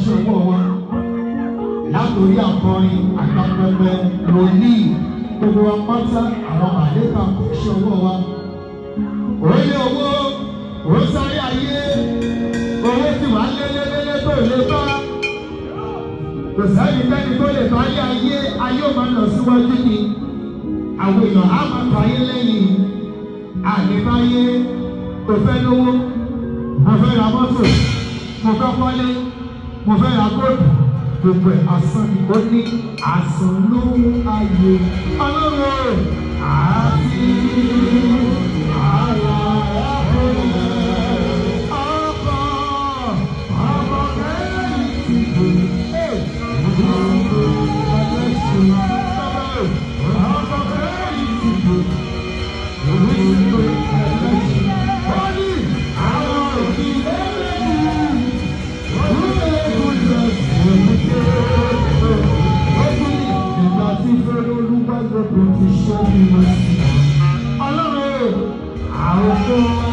ṣiṣẹ́ ọwọ́ wa látòrí akọrin àgbàpẹpẹ wòlíì gbogbo wa pátá àwọn àlékà kò ṣe ọwọ́ wa. Orí owó, ó sáré ayé, owó tí wàá lélélélé tó lè bá. Kò sẹ́ni fẹ́ni tó lè bá ayé ayé, ayé ò máa lọ síwájú ni. Àwọn èèyàn á máa fà ayé lẹ́yìn. Àlébáyé, kò fẹ́ lówó, mo fẹ́ ra mọ́tò, mo fẹ́ kọ́lé, mo fẹ́ ra góòlù gbogbo ẹ̀ asán ni ó ní asán ló ń ayé ọlọ́run àti àwa ọkọ̀ ọkọ̀ kẹ́rin ti dùn ẹ̀ ọkọ̀ ẹlẹ́sìn ọkọ̀ kẹ́rin ti dùn òwe ti dùn ẹlẹ́sìn ó ní àwọn òkìlẹ̀ lẹ́yìn. Ìgbà tí fẹ́rẹ́ olúgbàgbọ́ kò ti ṣẹ́ bí wọ́n sí. Ọlọ́run àwọn tó wá